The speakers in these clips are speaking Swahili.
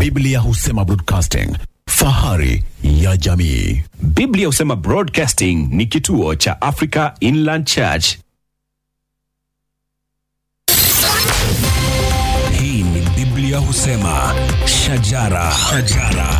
Biblia husema broadcasting, fahari ya jamii. Biblia husema Broadcasting ni kituo cha Africa Inland Church. Hii ni Biblia husema shajara, shajara.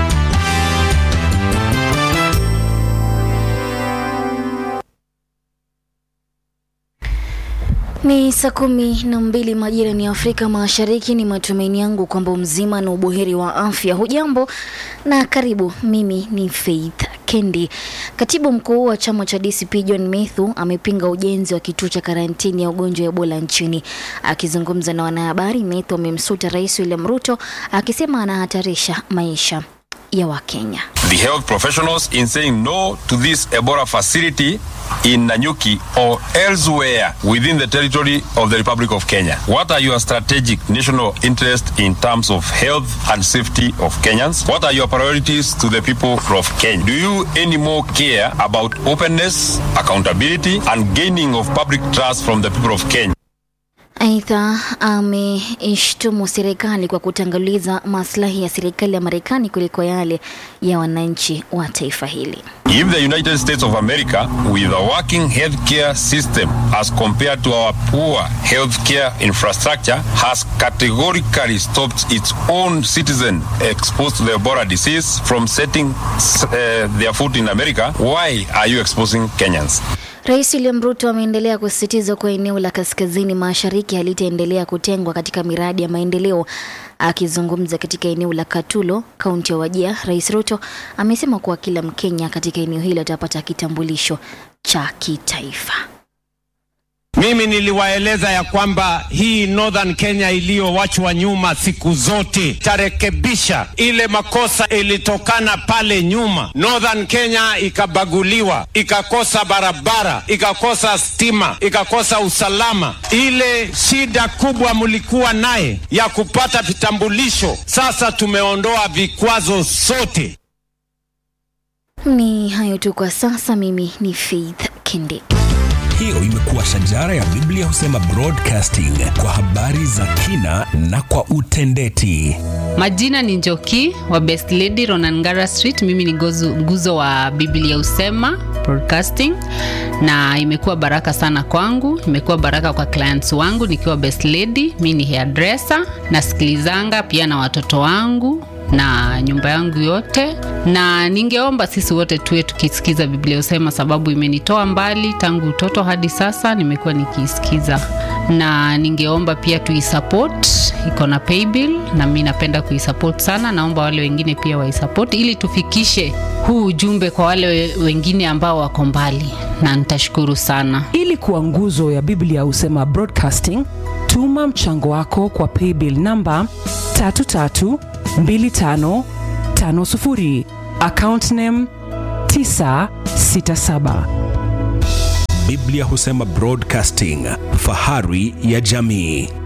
Ni saa kumi na mbili majira ni Afrika Mashariki. Ni matumaini yangu kwamba mzima na ubuheri wa afya. Hujambo na karibu. Mimi ni Faith Kendi. Katibu mkuu wa chama cha DCP John Methu amepinga ujenzi wa kituo cha karantini ya ugonjwa wa Ebola nchini. Akizungumza na wanahabari, Methu amemsuta Rais William Ruto akisema anahatarisha maisha ya Wakenya. the health professionals in saying no to this Ebola facility in Nanyuki or elsewhere within the territory of the Republic of Kenya? What are your strategic national interests in terms of health and safety of Kenyans? What are your priorities to the people of Kenya? Do you any more care about openness, accountability, and gaining of public trust from the people of Kenya? Aidha, ameishtumu serikali kwa kutanguliza maslahi ya serikali ya Marekani kuliko yale ya wananchi wa taifa hili. If the United States of America, with a working healthcare system as compared to our poor healthcare infrastructure, has categorically stopped its own citizens exposed to the Ebola disease from setting uh, their foot in America, why are you exposing Kenyans? Rais William Ruto ameendelea kusisitiza kuwa eneo la kaskazini mashariki halitaendelea kutengwa katika miradi ya maendeleo. Akizungumza katika eneo la Katulo, kaunti ya Wajir, Rais Ruto amesema kuwa kila Mkenya katika eneo hilo atapata kitambulisho cha kitaifa. Mimi niliwaeleza ya kwamba hii Northern Kenya iliyowachwa nyuma siku zote tarekebisha ile makosa ilitokana pale nyuma. Northern Kenya ikabaguliwa, ikakosa barabara, ikakosa stima, ikakosa usalama. Ile shida kubwa mlikuwa naye ya kupata vitambulisho, sasa tumeondoa vikwazo sote. Ni hayo tu kwa sasa. Mimi ni Faith Kindi. Hiyo imekuwa shajara ya Biblia husema broadcasting kwa habari za kina na kwa utendeti. Majina ni Njoki wa Best Lady Ronangara Street. Mimi ni gozu, nguzo wa Biblia Usema Broadcasting, na imekuwa baraka sana kwangu, imekuwa baraka kwa clients wangu nikiwa Best Lady. Mi ni hairdresser, nasikilizanga pia na watoto wangu na nyumba yangu yote, na ningeomba sisi wote tuwe tukisikiza Biblia Usema, sababu imenitoa mbali tangu utoto hadi sasa, nimekuwa nikiisikiza, na ningeomba pia tuisupport, iko na paybill na mi napenda kuisupport sana. Naomba wale wengine pia waisupport ili tufikishe huu ujumbe kwa wale we- wengine ambao wako mbali, na nitashukuru sana. ili kuwa nguzo ya biblia husema broadcasting tuma mchango wako kwa paybill namba 332550 account name 967 Biblia husema broadcasting, fahari ya jamii.